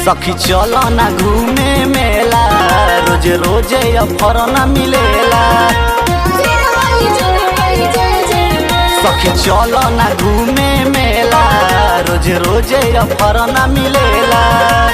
सखी चलो ना घूमे मेला रोज रोज अफर न मिलेला सखी चलो ना घूमे मेला रोज रोज अफर न मिलेला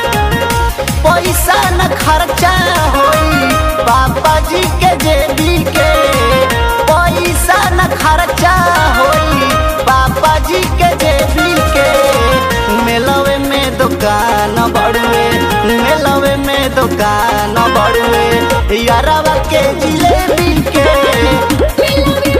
पैसा न खर्चा होई पापा जी के जेबी के पैसा न खर्चा होई पापा जी के जेबी के मेलवे में दुकान बड़ुए मेलवे में दुकान बड़ुए यारवा के जिलेबी के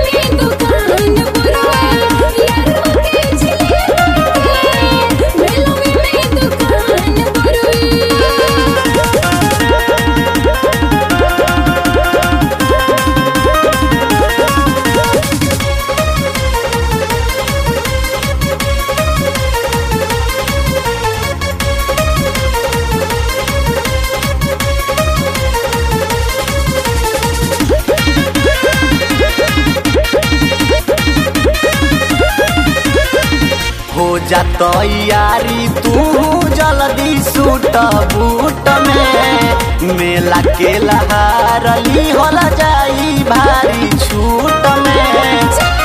हो जा तैयारी तू जल्दी सूट बूट में मेला के लहारली होला जाई भारी छूट में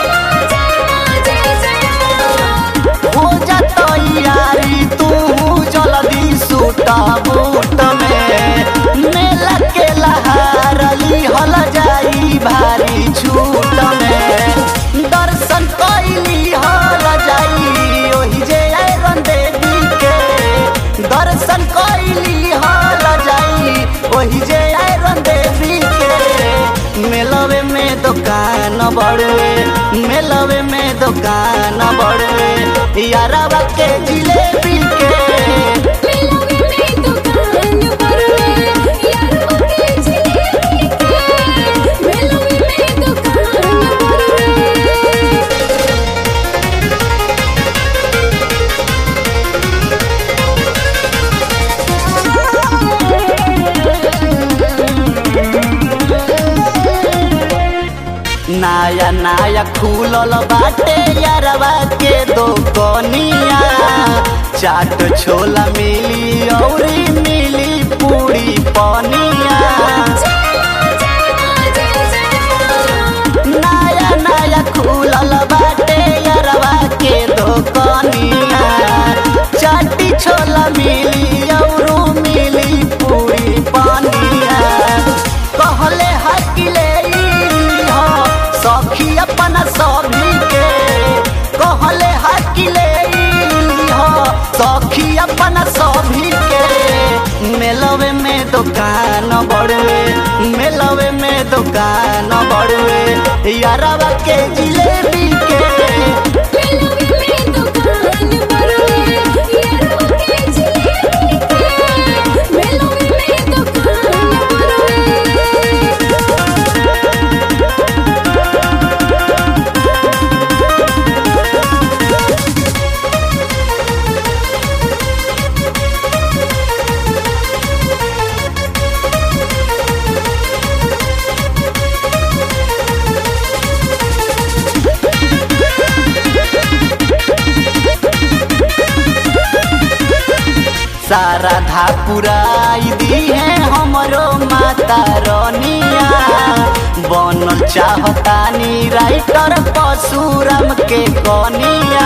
हो जा तैयारी तू जल्दी सूट बूट में मेला के लहारली होला जाई भारी छूट में दर्शन कैली हल जाई ओही जे आयरन देवी के दर्शन कैली हल जाई ओही जे आयरन देवी के मेलवे में दुकान बड़ुए मेलवे में दुकान बड़ुए यारवा के जिलेबी के नया नया खुलल बाटे यारवा के दोकनिया चाट छोला मिली औरी मिली पूरी पनिया नया नया खुलल बाटे यारवा के दोकनिया चाटी छोला मिली औरू मिली पूरी पनिया कहले हकिले हो सखी अपन सभी के कहले हकिले हो सखी अपन सभी के मेलवे में दुकान बड़ुए मेलवे में दुकान बड़ुए यारवा के जिलेबी के सारा धा पुराई दी है हमरो माता रनिया बनल चाहतानी राइटर परशुराम के कनिया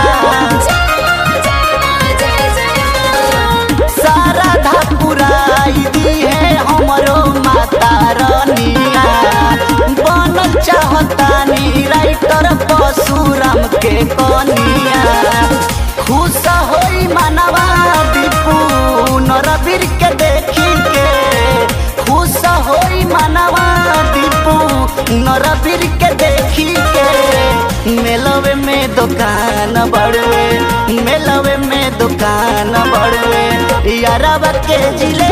सारा धा पुराई दी है हमरो माता रनिया बनल चाहतानी राइटर परशुराम के कनिया खुश होई मनवा दीपू नरबीर के देखी के खुश होई मनवा दीपू नरबीर के देखी के मेलवे में दुकान बड़ुए मेलवे में दुकान बड़ुए यारवा के जिले